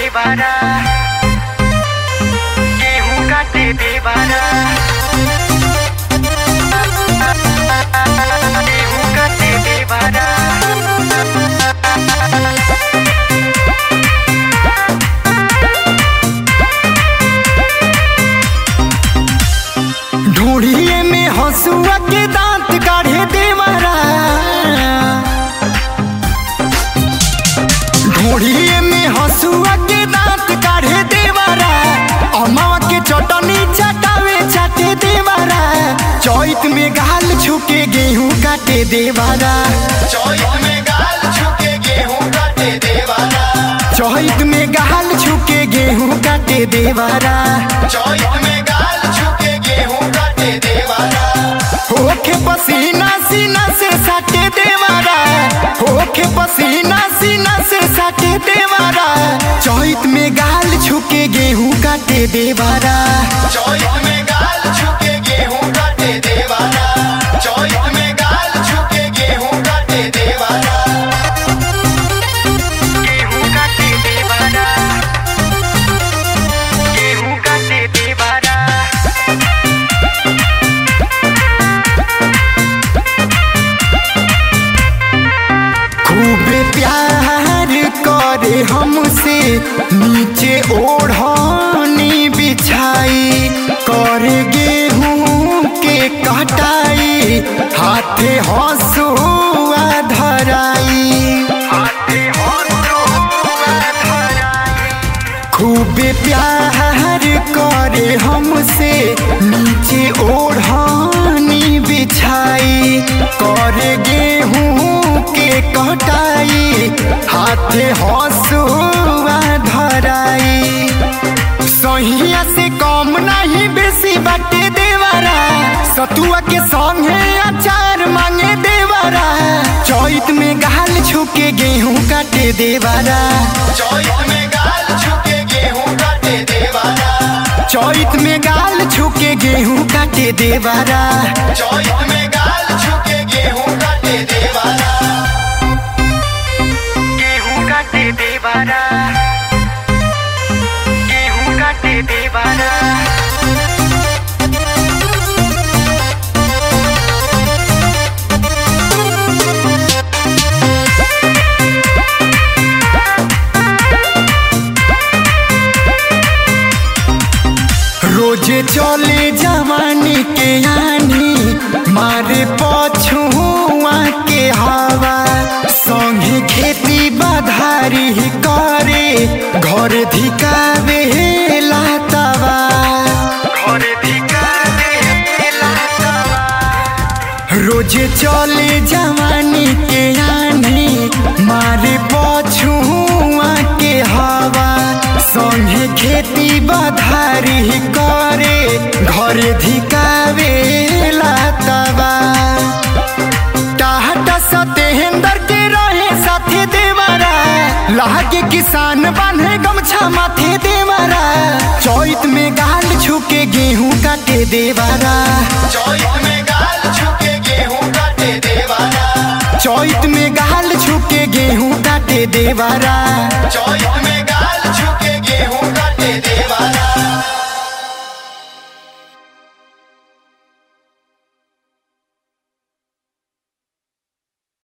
देवारा गेहूं काटे देवारा गेहूं काटे देवारा ढूढ़िए में हंसुआ के दांत काढ़े देवारा ढूढ़िए में हंसुआ के दांत काढ़े देवारा अमावा के चटनी चटावे चाटे देवारा चौत में गाल छुके गेहूं काटे देवारा चौथ में गाल छुके गेहूं काटे देवारा चौत में गाल छुके गेहूं काटे देवारा चौथ में गाल छुके गेहूं काटे देवारा होके पसीना सीना से साटे देवारा होके पसीना सीना से साटे देवारा चौत में गाल छुके गेहूं काटे देवारा चौथ में गाल छुके गेहूं काटे देवारा चौथ में गाल छुके गेहूं काटे देवारा गेहूं काटे देवारा गेहूं काटे देवारा खूबे प्यार करे हमसे नीचे ओढ़नी बिछाई करे गेहूं के कटाई हाथे हंसुआ धराई हाथे हंसुआ धराई खूबे प्यार करे हमसे नीचे ओढ़नी बिछाई करे गेहूं के कटाई हाथे हंसुआ धराई सहिया से कम नहीं बेसी बाटे देवारा सतुआ के संगे अचार मांगे देवारा चौत में गाल छुके गेहूं काटे देवारा चौथ में गाल छुके गेहूं काटे देवारा चौत में गाल छुके गेहूं काटे देवारा चौथ में गाल छुके गेहूं काटे देवारा गेहूं काटे देवारा गेहूं काटे देवारा रोजे चले जवानी के आनी मारे पछुआ के हवा संगे खेती बधारी करे घर धिकावे लातवा घर धिकावे लातवा रोजे चले जवानी के आनी मारे पछुआ के हवा संगे खेती बधारी करे घर धिकावे लातवा टाहटा सतेंदर के रहे साथे देवरा लागे किसान बांधे गमछा माथे देवरा चौत में गाल छुके गेहूं काटे देवरा चौथ में गाल छुके गेहूं काटे देवारा चौत में गाल छुके गेहूं काटे देवारा चौथ में गाल छुके गेहूं काटे देवारा